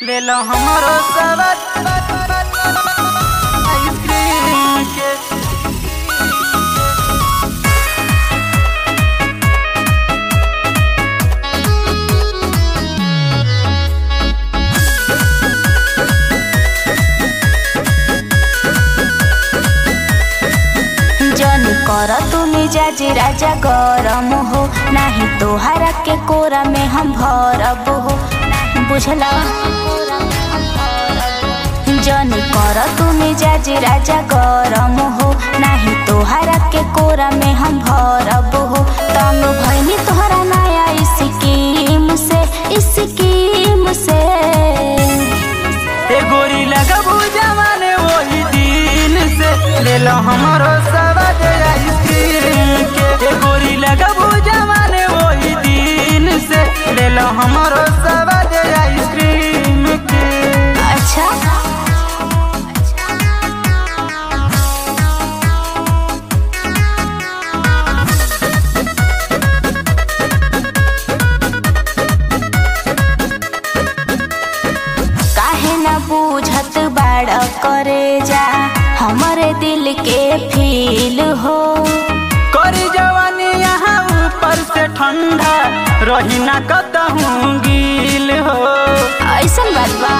ले लो हमरो सबक आइसक्रीम के जन कर तुम जाजी राजा गरम हो नाही तोहरा के कोरा में हम भरब हो बुझला जन कर तुम जाजी राजा गरम हो नाही तोहरा के कोरा में हम भरब हो तंग भैनी तोहरा नया स्कीम से स्कीम से ए गोरी लगबू जमाने वही दिन से ले लो हमरो सबक आइसक्रीम के ए गोरी लगबू जमाने वही दिन से ले लो हमरो सबक आइसक्रीम के अच्छा काहे न बूझत बाड़ करे जा हमरे दिल के फील हो करी जवानी यहाँ ऊपर से ठंडा रही ना कतहूँ गील हो ऐसन बात बा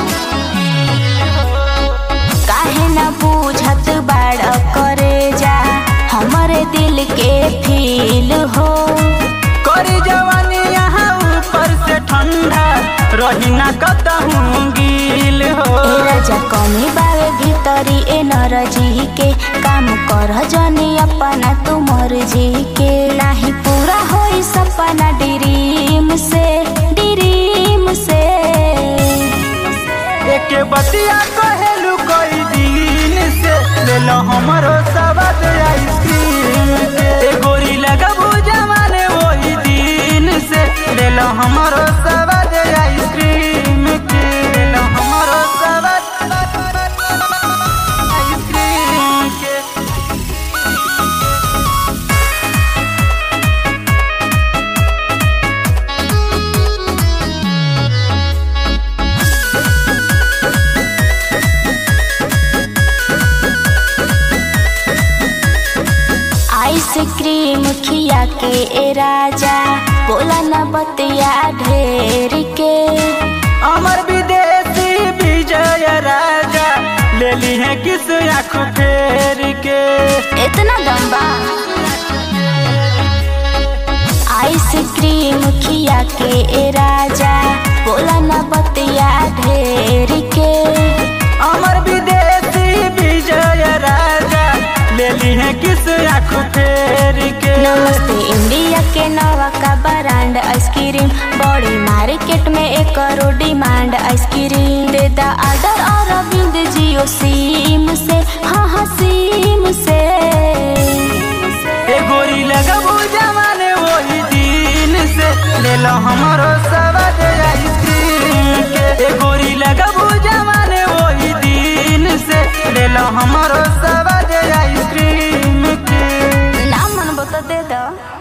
काहे न बूझत बाड़ करे जा हमरे दिल के फील हो करी जवानी यहाँ ऊपर से ठंडा रही ना कतहूँ गील हो ए राजा कमी बावे भीतरी ए नरजी के काम कर जनी अपना तू मर्जी के नाही पूरा होई सपना ड्रीम से ड्रीम से एक बतिया कहेलू कोई दिन से ले लो हमरो सबक आइसक्रीम के ए गोरी लगबू जमाने वही दिन से ले लो हमरो सबक आइसक्रीम के ले लो हमरो सबक आइसक्रीम के आइसक्रीम खिया के ए राजा बोला न बतिया ढेर के अमर विदेशी विजय राजा ले ली है किस आँख फेर के इतना दम्बा आइसक्रीम खिया के ए राजा बोला न बतिया ढेर के अमर विदेशी विजय राजा ले ली है किस आँख फेर के नमस्ते इंडिया के नवा का ब्रांड आइसक्रीम बड़ी मार्केट में एक करोड़ डिमांड आइसक्रीम दे दा ऑर्डर और अरविंद जियो सिम से हाँ हाँ सिम से ए गोरी लगबू जमाने वही दिन से ले लो हमरो सबक आइसक्रीम के ए गोरी लगबू जमाने वही दिन से ले लो हमरो सबक आइसक्रीम के ना मन बता दे दो